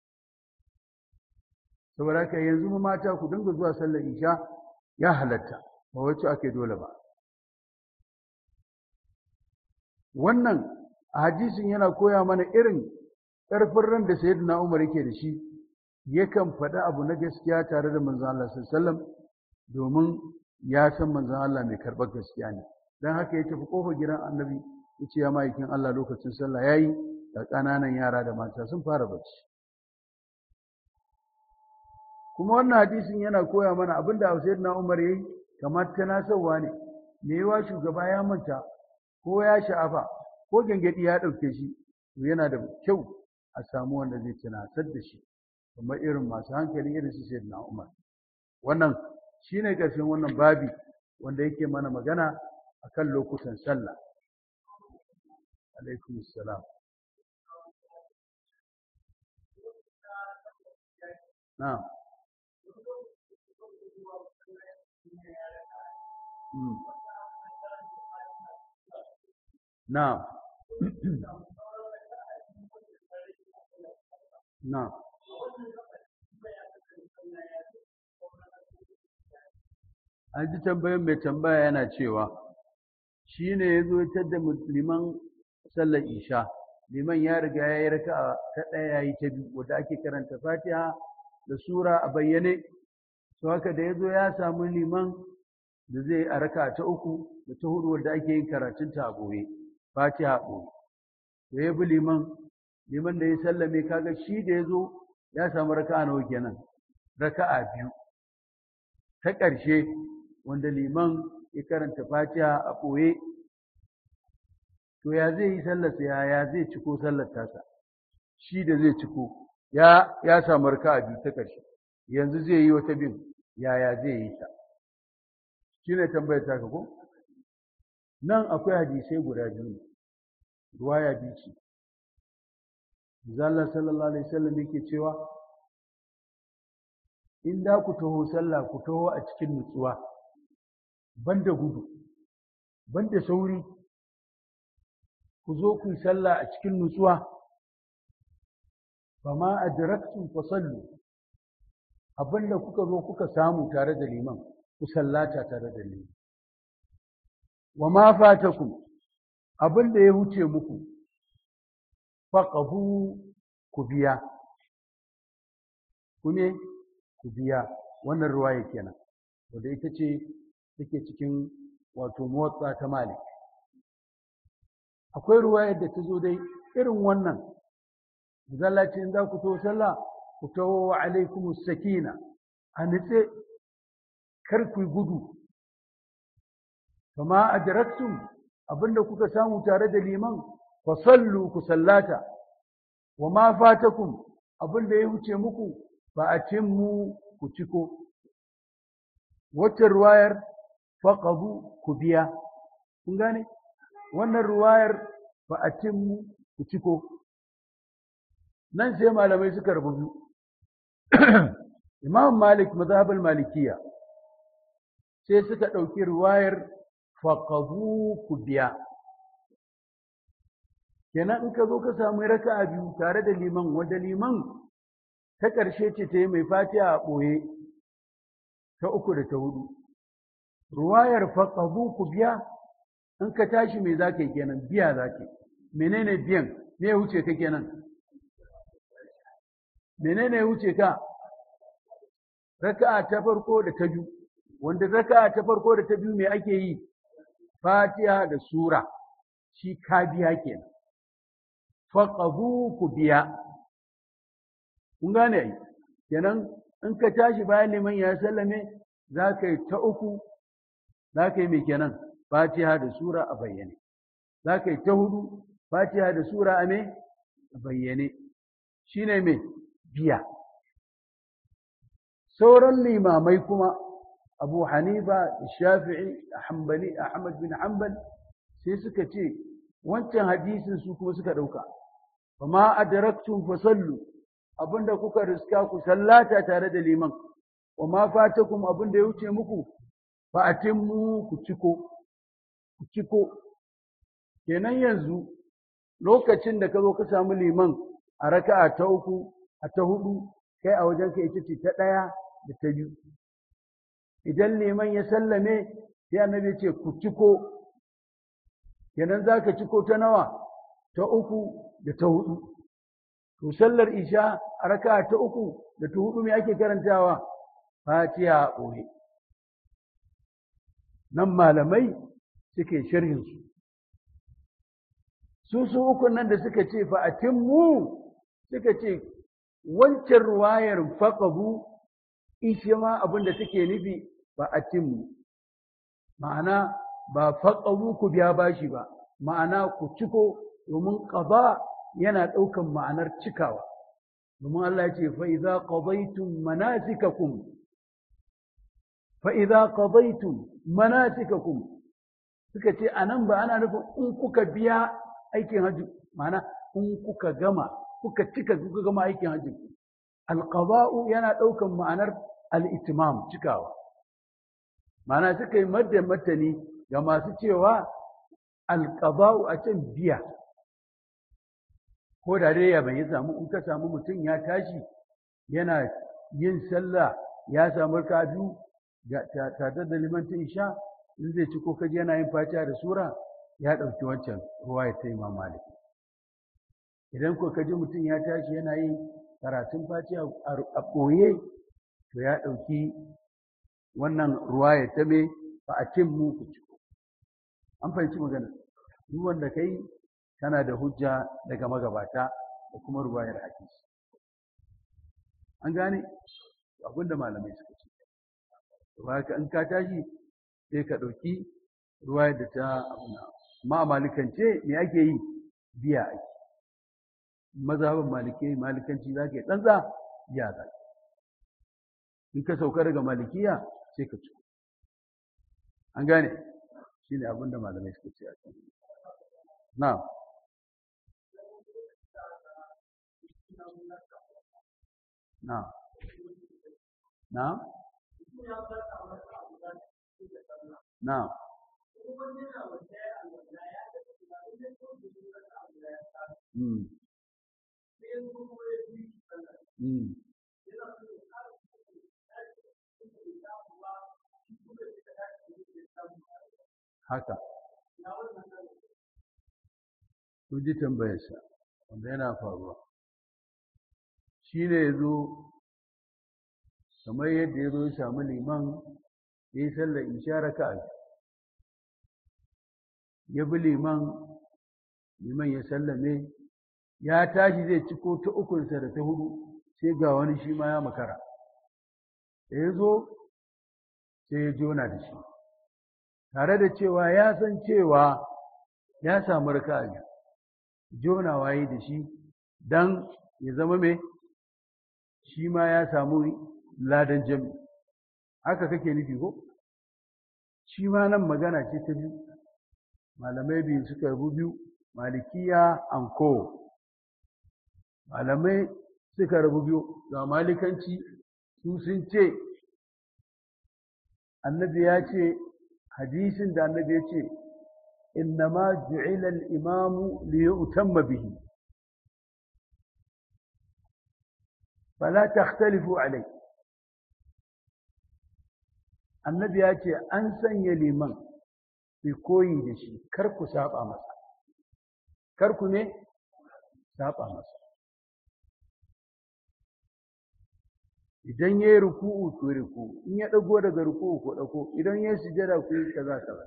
saboda haka yanzu mu mata ku dinga zuwa sallar isha ya halatta ba wacce ake dole ba wannan a hadisin yana koya mana irin ƙarfin ran da sayyidina Umar yake da shi yakan faɗi abu na gaskiya tare da manzon Allah sallallahu domin ya san manzon Allah mai karɓar gaskiya ne dan haka ya tafi kofar gidan annabi ya ce ya ma'aikin Allah lokacin sallah yayi da ƙananan yara da mata sun fara bacci kuma wannan hadisin yana koya mana abin da sayyidina Umar yayi kamar tanasarwa ne me yawa shugaba ya manta ko ya sha'afa ko gangadi ya ɗauke shi to yana da kyau a samu wanda zai tunasar da shi kamar irin masu hankali irin su sai na umar wannan shine ƙarshen wannan babi wanda yake mana magana akan lokutan sallah alaikum salam na'am na'am na'am an ji tambayin mai tambaya yana cewa shi ne ya zo da liman sallar isha liman ya riga ya yi raka ta ɗaya ya yi ta biyu wadda ake karanta fatiha da sura a bayyane to haka da ya zo ya samu liman da zai a raka ta uku da ta hudu wadda ake yin karatun ta a ɓoye fatiha ɓoye da ya bi liman liman da ya sallame kaga shi da ya zo ya samu raka'a nawa kenan raka'a biyu ta ƙarshe wanda liman ya karanta fatiha a ɓoye to ya zai yi sallarsa ya ya zai ciko sallar tasa shi da zai ciko ya ya samu raka'a biyu ta ƙarshe yanzu zai yi wata bin yaya zai yi ta shine tambayar ta ko nan akwai hadisai guda biyu ruwaya biyu ce Zalla sallallahu alaihi wasallam yake cewa in da ku taho sallah ku taho a cikin nutsuwa banda gudu banda sauri ku zo ku yi sallah a cikin nutsuwa fama adraktum fasallu abinda kuka zo kuka samu tare da liman ku sallata tare da liman wa ma fatakum abinda ya wuce muku faqahu ku biya ku ne ku biya wannan ruwaya kenan wanda ita ce take cikin wato motsa ta malik akwai ruwayar da ta zo dai irin wannan zallaci in za ku to sallah ku tawo wa alaikum sakina a nitse kar ku gudu kama adraktum abinda kuka samu tare da liman fa sallu ku sallata wa ma fatakum abinda ya wuce muku fa atimmu ku ciko wacce ruwayar faqabu ku biya kun gane wannan ruwayar fa atimmu ku ciko nan sai malamai suka rubutu imam malik mazhabul malikiya sai suka ɗauki ruwayar faqabu ku biya kenan in ka zo ka samu raka'a biyu tare da liman wanda liman ta ƙarshe ce ta yi mai fatiha a ɓoye ta uku da ta hudu ruwayar faqabu ku biya in ka tashi me za ka yi kenan biya za ka yi menene biyan me ya wuce ka kenan menene ya wuce ka raka'a ta farko da ta biyu wanda raka'a ta farko da ta biyu me ake yi fatiha da sura shi ka biya kenan faqabu ku biya kun gane ai kenan in ka tashi bayan liman ya sallame za ka yi ta uku za ka yi mai kenan fatiha da sura a bayyane za ka yi ta hudu fatiha da sura a me a bayyane shi ne mai biya sauran limamai kuma abu hanifa shafi'i hanbali ahmad bin hanbal sai suka ce wancan hadisin su kuma suka ɗauka ma adraktum fasallu abinda kuka riska ku sallata tare da liman wa ma fatakum abinda ya wuce muku fa atimmu ku ciko ku ciko kenan yanzu lokacin da ka zo ka samu liman a raka'a ta uku a ta hudu kai a wajen ka ita ce ta ɗaya da ta biyu idan liman ya sallame sai annabi ce ku ciko kenan za ka ciko ta nawa ta uku da ta hudu to sallar isha a raka'a ta uku da ta hudu me ake karantawa fatiha a ɓoye nan malamai suke sharhinsu su su ukun nan da suka ce fa atimmu suka ce wancan ruwayar faqabu ishe ma abin da take nufi fa atimmu ma'ana ba faqabu ku biya bashi ba ma'ana ku ciko domin qada yana ɗaukan ma'anar cikawa domin Allah ya ce fa idza qadaytum manasikakum fa idza qadaytum manasikakum suka ce anan ba ana nufin in kuka biya aikin hajji ma'ana in kuka gama kuka cika kuka gama aikin hajji alqada'u yana ɗaukan ma'anar al-itimam cikawa ma'ana suka yi madda matani ga masu cewa alqada'u a can biya ko da dai ya bai samu in ka samu mutum ya tashi yana yin sallah ya samu ka biyu tare da limantin isha in zai ci ko kaji yana yin fatiha da sura ya ɗauki wancan ruwa ya ta imam malik idan ko kaji mutum ya tashi yana yin karatun fatiha a ɓoye to ya ɗauki wannan ruwa ya ta me ba a cin mu ku ciko an fahimci magana duk wanda kai tana da hujja daga magabata da kuma ruwayar hadisi an gane abinda malamai suka ce haka in ka tashi sai ka ɗauki ruwayar da ta abuna amma a malikance me ake yi biya ake mazhabin malike malikanci za ka yi tsantsa biya za in ka sauka daga malikiya sai ka ci an gane shi ne abinda malamai suka ce a kan na na na na Mm. Mm. Haka. Kun ji tambayarsa, wanda yana faruwa. Shi ne ya zo, kamar yadda ya zo ya samu liman, ya yi sallar isha raka'a ya bi liman liman ya sallame ya tashi zai ciko ta ukunsa da ta hudu sai ga wani shi ma ya makara da ya zo sai ya jona da shi tare da cewa ya san cewa ya samu raka'a jona waye da shi dan ya zama mai shi ma ya samu ladan jami haka kake nufi ko shi ma nan magana ce ta biyu malamai biyu suka rabu biyu malikiya anko malamai suka rabu biyu ga malikanci su sun ce annabi ya ce hadisin da annabi ya ce innama ju'ila al-imamu li yu'tamma bihi fala takhtalifu alai annabi ya ce an sanya liman ku koyi da shi kar ku saba masa kar ku ne saba masa idan ya yi ruku'u ku ruku'u in ya ɗago daga ruku'u ku ɗago idan ya sujada ku yi kaza kaza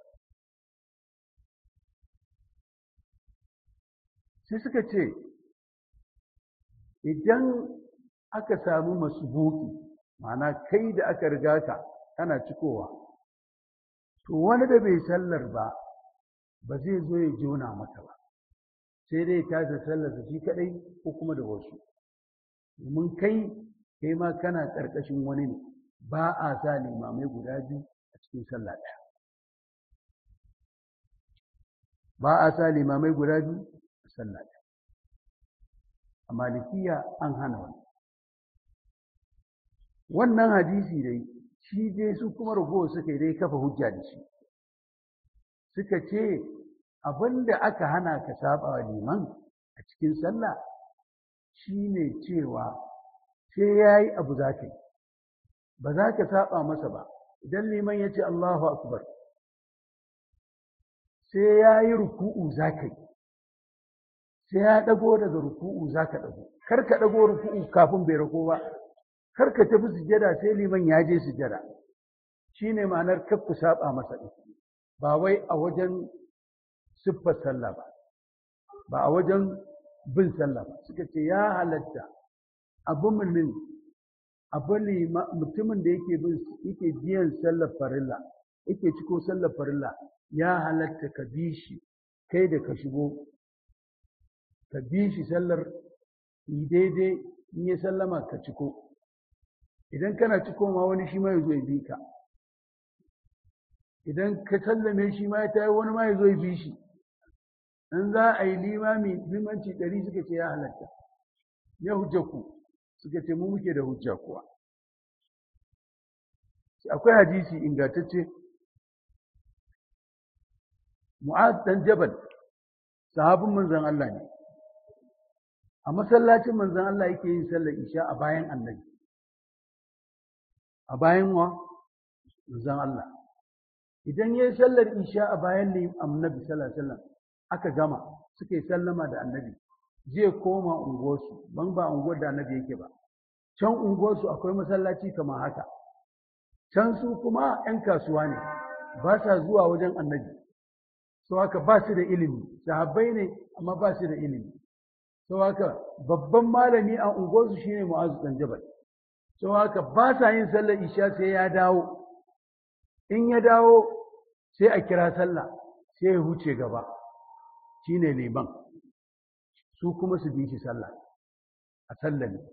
sai suka ce idan aka samu masubuki ma'ana kai da aka riga ka kana cikowa to wani da bai sallar ba ba zai zo ya jona maka ba sai dai ta da sallarsa shi kadai ko kuma da wasu domin kai kai ma kana ƙarƙashin wani ne ba a sa limamai guda biyu a cikin sallah ɗaya ba a sa limamai guda biyu a sallah ɗaya a malikiya an hana wani wannan hadisi dai shi dai su kuma ragowa suka yi dai kafa hujja da shi suka ce abinda aka hana ka saba wa liman a cikin sallah shine cewa sai ya yi abu za ka yi ba za ka saba masa ba idan liman ya ce Allahu akbar sai ya yi ruku'u za ka yi sai ya ɗago daga ruku'u za ka ɗago kar ka ɗago ruku'u kafin bai rako ba kar ka tafi sujada sai liman ya je sujada shine ma'anar kar ku saba masa ɗin ba wai a wajen siffar sallah ba ba a wajen bin sallah ba suka ce ya halatta abu mumin abu mutumin da yake bin yake biyan sallar farilla yake ciko sallar farilla ya halatta ka bi shi kai da ka shigo ka bi shi sallar daidai in ya sallama ka ciko idan kana ciko ma wani shi ma ya zo ya bi ka idan ka sallame shi ma ya tayi wani ma ya zo ya bi shi in za a yi limami limanci ɗari suka ce ya halatta ya hujja ku suka ce mu muke da hujja kuwa akwai hadisi ingantacce mu'az dan jabal sahabin manzon Allah ne a masallacin manzon Allah yake yin sallar isha a bayan annabi a bayan wa manzon Allah idan yayi sallar isha a bayan annabi sallallahu alaihi wasallam aka gama suka yi sallama da annabi zai koma unguwarsu ban ba unguwar da annabi yake ba can unguwarsu akwai masallaci kamar haka can su kuma 'yan kasuwa ne ba sa zuwa wajen annabi sau haka ba su da ilimi sahabbai ne amma ba su da ilimi sau haka babban malami a unguwarsu shine mu'azu dan jabal sau haka ba sa yin sallar isha sai ya dawo in ya dawo sai a kira sallah sai ya huce gaba shine liman su kuma su bi shi sallah a sallah ne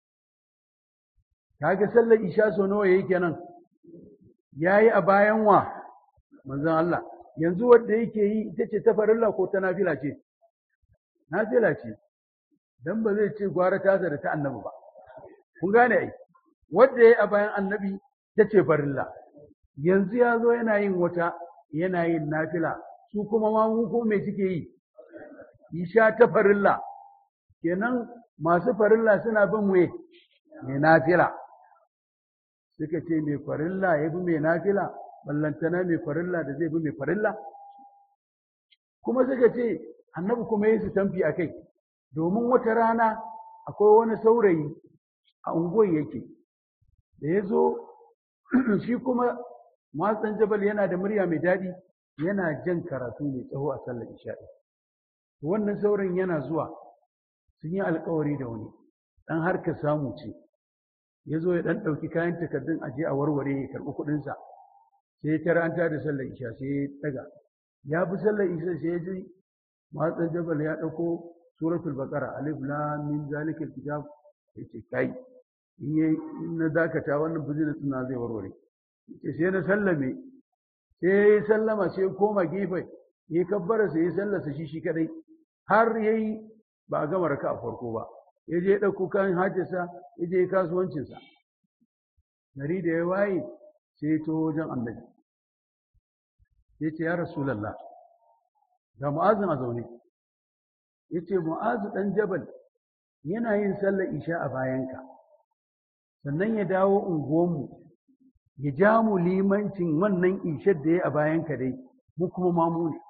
kaga sallar isha so nawa yake nan yayi a bayan wa manzon Allah yanzu wanda yake yi ita ce ta farilla ko ta nafila ce nafila ce dan ba zai ce gwara ta da ta annabi ba kun gane ai wanda yayi a bayan annabi ta ce farilla yanzu ya zo yana yin wata yana yin nafila su kuma ma mu ko me suke yi isha ta farilla kenan masu farilla suna bin me mai nafila suka ce mai farilla ya bi mai nafila ballantana mai farilla da zai bi mai farilla kuma suka ce annabi kuma yi su tamfi a kai domin wata rana akwai wani saurayi a unguwar yake da ya zo shi kuma matsan jabal yana da murya mai daɗi yana jan karatu mai tsawo a sallar isha'i wannan sauran yana zuwa sun yi alkawari da wani ɗan harka samu ce ya zo ya ɗan ɗauki kayan takardun aje a warware ya karɓi kuɗinsa sai ya tara an da sallar isha sai ya ɗaga ya bi sallar isha sai ya ji matsan jabal ya ɗauko suratul baqara alif lam mim zalikal kitab yace kai in na dakata wannan business na zai warware ce sai na sallame sai ya yi sallama sai ya koma gefe ya yi kabbara sai ya sallasa shi shi kadai har ya yi ba a gama raka a farko ba ya je ya ɗauko kan hajjasa ya je kasuwancinsa gari da ya waye sai ya to wajen annabi ya ce ya rasulallah ga mu'azin a zaune ya ce mu'azu ɗan jabal yana yin sallar isha a bayanka sannan ya dawo unguwanmu ya ja mu limancin wannan ishar da ya a bayanka dai mu kuma mamu ne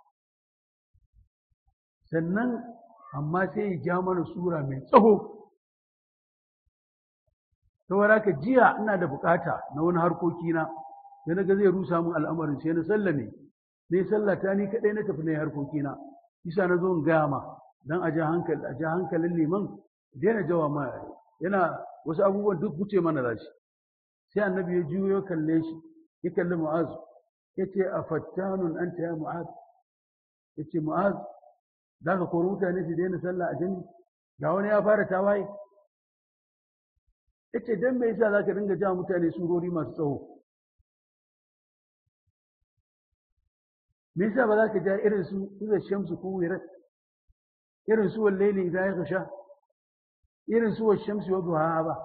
sannan amma sai ya ja mana sura mai tsaho saboda ka jiya ina da bukata na wani harkokina sai na ga zai rusa mun al'amarin sai na sallame ne sallata ni kadai na tafi na harkokina isa na zo in gaya ma dan a ja hankali a ja hankalin liman daina jawa ma yana wasu abubuwan duk wuce mana da shi sai annabi ya juyo ya kalle shi ya kalli mu'az ya ce a fattanun anta ya mu'az ya ce mu'az za ka kori mutane su daina sallah a jini ga wani ya fara tawaye ya ce don me yasa za ka dinga ja mutane surori masu tsawo me yasa ba za ka ja irin su iza shamsu ko wirat irin su wallaili idan ya kasha irin su wa shamsu wa duha ba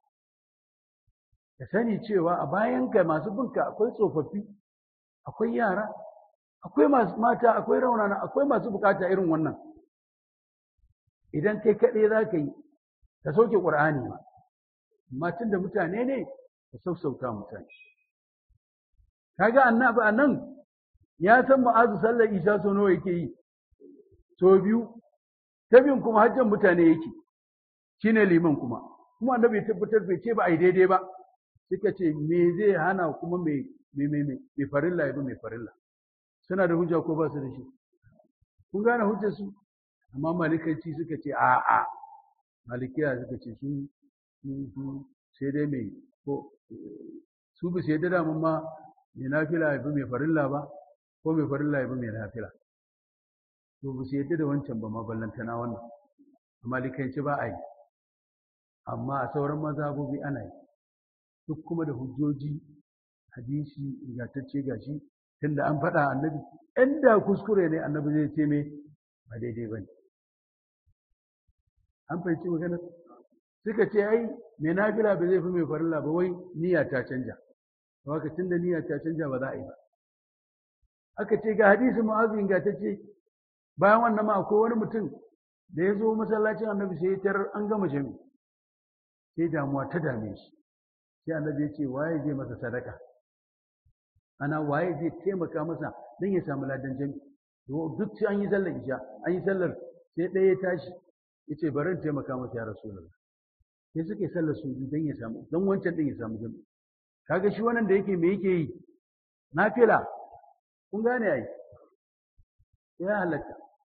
ka sani cewa a bayanka masu binka akwai tsofaffi akwai yara akwai masu mata akwai raunana akwai masu bukata irin wannan idan kai kaɗai za ka yi ka sauke ƙur'ani ma amma tun da mutane ne ka sassauta mutane kaga annabi a nan ya san ma'azu sallar isha so nawa yake yi so biyu ta biyun kuma hajjan mutane yake shine liman kuma kuma annabi ya tabbatar bai ce ba a yi daidai ba suka ce me zai hana kuma mai mai farilla ya bi mai farilla suna da hujja ko ba su da shi kun gane hujjar su amma malikanci suka ce a a malikiya suka ce su su sai dai mai ko su bi sai da damun ma mai nafila ya bi mai farilla ba ko mai farilla ya bi mai nafila to ba su yadda da wancan ba ma ballantana wannan a malikanci ba a yi amma a sauran mazhabobi ana yi duk kuma da hujjoji hadisi ingantacce gashi tunda an faɗa annabi inda kuskure ne annabi zai ce me ba daidai ba ne an fahimci magana suka ce ai mai nafila ba zai fi mai farilla ba wai niyya ta canja to haka tunda niyya ta canja ba za a yi ba aka ce ga hadisi mu'azu ingantacce bayan wannan ma akwai wani mutum da ya zo masallacin annabi sai ya tarar an gama jami sai damuwa ta dame shi sai annabi ya ce waye zai masa sadaka ana waye zai taimaka masa don ya samu ladan jami duk sai an yi sallar isha an yi sallar sai ɗaya ya tashi ya ce bari in taimaka masa ya rasulullah sai suke sallar su don ya samu don wancan ɗin ya samu jami kaga shi wannan da yake me yake yi nafila kun gane ai ya halatta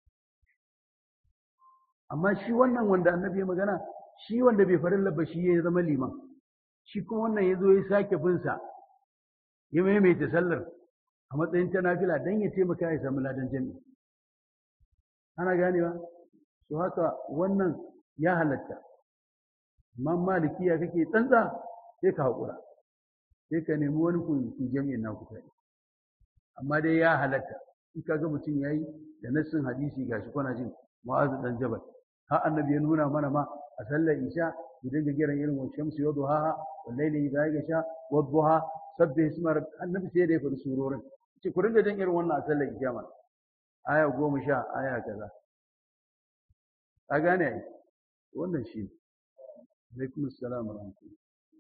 amma shi wannan wanda annabi ya magana shi wanda bai farin labba shi ya zama liman shi kuma wannan ya zo ya sake binsa ya maimaita sallar a matsayin ta nafila don ya taimaka ya samu ladan jami'i ana ganewa to haka wannan ya halatta amma malikiya kake tsantsa sai ka haƙura sai ka nemi wani ku jami'in na ku kai amma dai ya halatta in ka ga mutum ya yi da nassin hadisi gashi kwana jin mu'azu dan jabal har annabi ya nuna mana ma a sallar isha ku dinga kiran irin wa shamsu wa duhaha wal layli idha yaghsha wa duha sabbih isma annabi sai da ya faɗi surorin ce ku dinga jin irin wannan a sallar isha ma aya goma sha aya kaza ka gane ai wannan shi alaikum assalam wa rahmatullah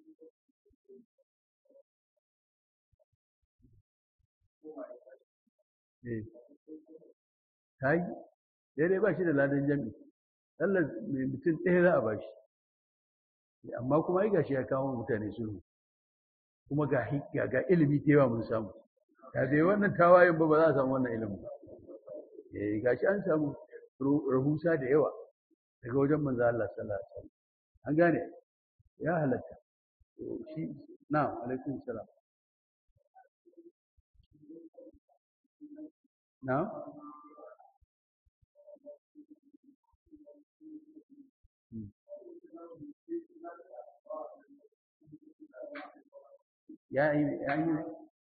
eh ta yi daidai ba shi da ladan jami'i sallar mai mutum ɗaya za a ba shi amma kuma ai gashi ya kawo mutane sulhu kuma ga ga ilimi ta yawa mun samu ya bai wannan tawayen ba ba za a samu wannan ilimin ba eh gashi an samu rahusa da yawa daga wajen manzo Allah sallallahu alaihi wasallam an gane ya halatta shi na alaikum salam na ya yi ya yi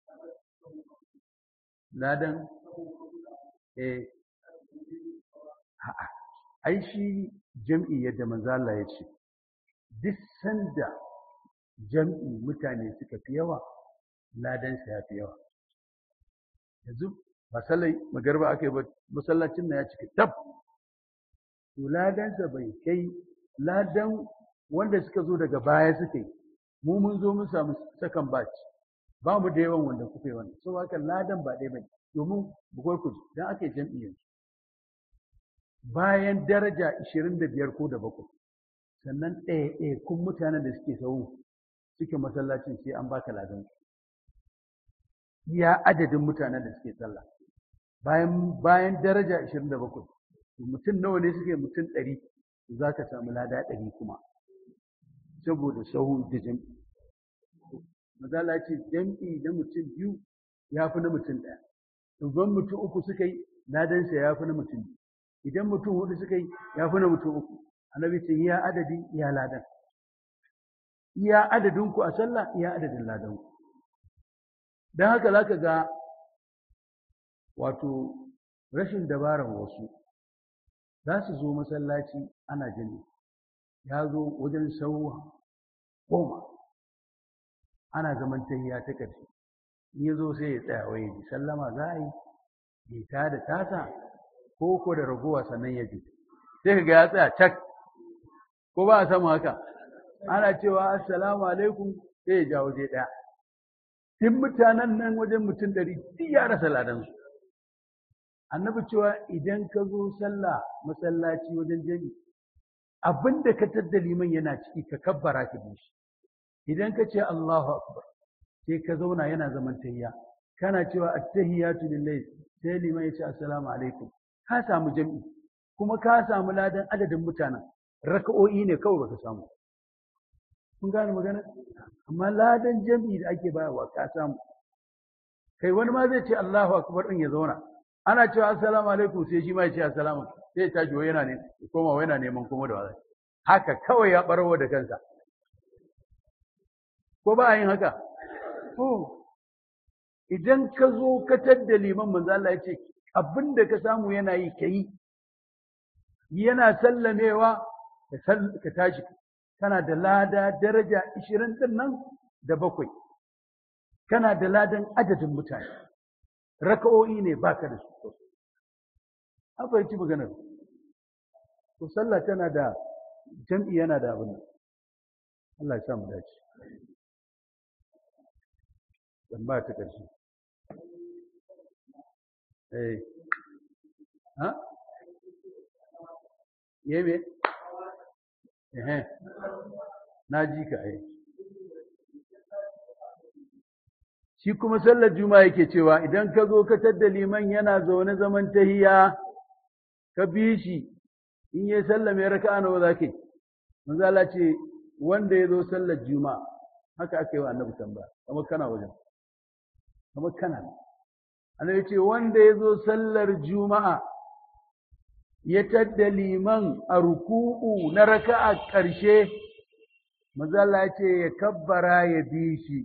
ladan eh a'a ai shi jam'i yadda manzo Allah ya ce duk sanda jam'i mutane suka fi yawa ladan sa ya fi yawa yanzu ba sallai magarba aka yi ba masallacin na ya cika tab to ladan sa bai kai ladan wanda suka zo daga baya suka yi mu mun zo mun samu sakan batch ba mu da yawan wanda kuka yi wannan so haka ladan ba ɗaya bane domin bukwai ku dan aka yi jam'i yanzu bayan daraja 25 ko da bakwai sannan ɗaya ɗaya kun mutanen da suke sau suke masallacin sai an baka ladan iya adadin mutanen da suke sallah bayan bayan daraja 27 mutum nawa ne suke mutum 100 za ka samu lada 100 kuma saboda sahu da jam'i mazala ce jam'i na mutum biyu ya fi na mutum ɗaya idan mutum uku suka yi ladansa ya fi na mutum biyu idan mutum hudu suka yi ya fi na mutum uku annabi ce iya adadi iya ladan iya adadin ku a sallah iya adadin ladan ku don haka za ka ga wato rashin dabarar wasu za su zo masallaci ana jini ya zo wajen sau goma ana zaman tahiya ta ƙarshe in ya zo sai ya tsaya waye ji sallama za a yi ya ta da tasa ko ko da ragowa sannan ya ji sai ka ga ya tsaya cak ko ba a samu haka ana cewa assalamu alaikum sai ya ja waje ɗaya duk mutanen nan wajen mutum ɗari duk ya rasa ladansu annabi cewa idan ka zo sallah masallaci wajen jami abin da ka tadda liman yana ciki ka kabbara ka bi shi idan ka ce Allahu akbar sai ka zauna yana zaman tayya kana cewa at-tahiyatu lillahi sai liman ya ce assalamu alaikum ka samu jami'i kuma ka samu ladan adadin mutanen raka'o'i ne kawai baka samu kun gane magana amma ladan jami'i da ake bayarwa ka samu kai wani ma zai ce Allahu akbar din ya zauna ana cewa assalamu alaikum sai shi ma ya ce assalamu sai ya tashi wai yana ne koma wai yana neman kuma da wazai haka kawai ya barawa da kansa ko ba a yin haka to idan ka zo ka tadda liman manzo Allah ya ce abin da ka samu yana yi kai yana sallamewa ka tashi kana da lada daraja 20 din nan da bakwai kana da ladan adadin mutane raka'o'i ne baka da su an fahimci maganar to sallah tana da jam'i yana da abin Allah ya sa mu dace dan ba ta ƙarshe eh ha yeme eh na ji ka ai shi kuma sallar juma'a yake cewa idan ka zo ka tadda liman yana zaune zaman tahiya ka bi shi in yi sallah mai raka'a nawa za ka yi manzo Allah ce wanda ya zo sallar juma'a haka aka yi wa annabi tambaya kamar kana wajen kamar kana annabi ce wanda ya zo sallar juma'a ya tadda liman a ruku'u na raka'a ƙarshe manzo Allah ya ce ya kabbara ya bi shi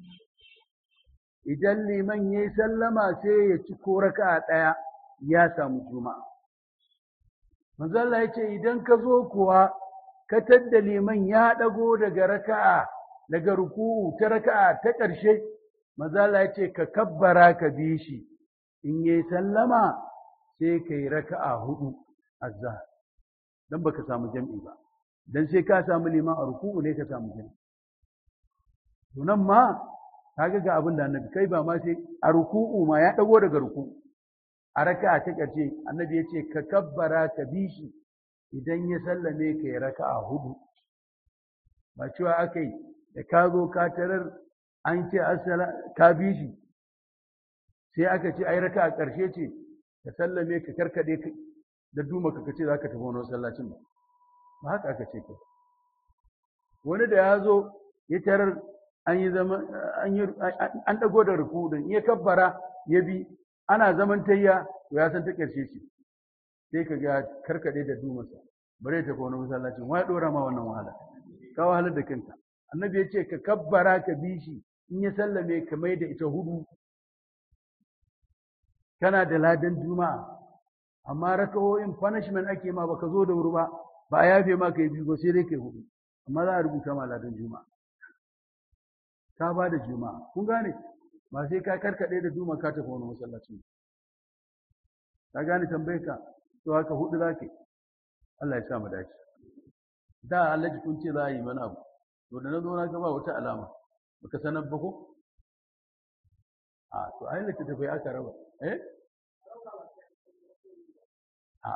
idan liman ya yi sallama sai ya ci ko raka'a ɗaya ya samu juma'a. Manzalla ya ce idan ka zo kuwa ka tadda liman ya ɗago daga raka'a daga ruku'u ta raka'a ta ƙarshe, Manzalla ya ce ka kabbara ka bi shi, in ya yi sallama sai ka yi raka'a hudu azza don baka samu jam'i ba, don sai ka samu liman a ruku'u ne ka samu jam'i. Tunan ma kaga ga abin da annabi kai ba ma sai a ruku'u ma ya dago daga ruku'u a raka'a ta karshe annabi ya ce ka kabbara ka bi shi idan ya sallame ka yi raka'a hudu ba cewa aka yi da ka zo ka tarar an ce assala ka bi shi sai aka ce ai raka'a karshe ce ka sallame ka karkade da duma ka ce za ka tafi wani masallacin ba ba haka aka ce ka wani da ya zo ya tarar an yi zama an yi an dago da rukudin ya kabbara ya bi ana zaman tayya to ya san ta karshe ce sai ka ga karkade da dumarsa bare ta wani masallacin wai dora ma wannan wahala ka wahalar da kanka annabi ya ce ka kabbara ka bi shi in ya sallame ka mai da ita hudu kana da ladan juma'a amma rakawoyin punishment ake ma baka zo da wuri ba ba a yafe ma kai biyu ba sai dai kai hudu amma za a rubuta ma ladan juma'a ka ba da juma'a kun gane ba sai ka karkade da juma'a ka tafi wani masallaci ka gane tambayar ka to haka hudu za ka Allah ya sa mu dace da Allah kun ce za a yi mana abu to da na zo na ga ba wata alama baka sanar ba ko a to ai littattafai aka raba eh a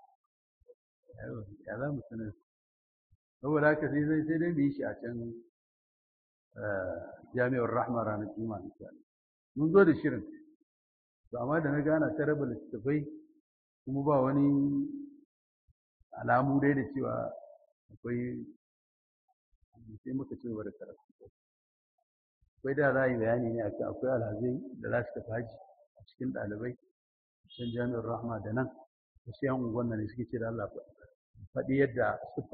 ya za mu sanar saboda haka sai sai sai dai mu yi shi a can jami'ar rahma ranar juma'a insha mun zo da shirin to amma da na gana ta raba littattafai kuma ba wani alamu dai da cewa akwai sai muka ci gaba da karatu akwai da za a yi bayani ne akan akwai alhazai da za su tafi haji a cikin ɗalibai can jami'ar rahma da nan wasu yan unguwan ne suke ce da Allah faɗi yadda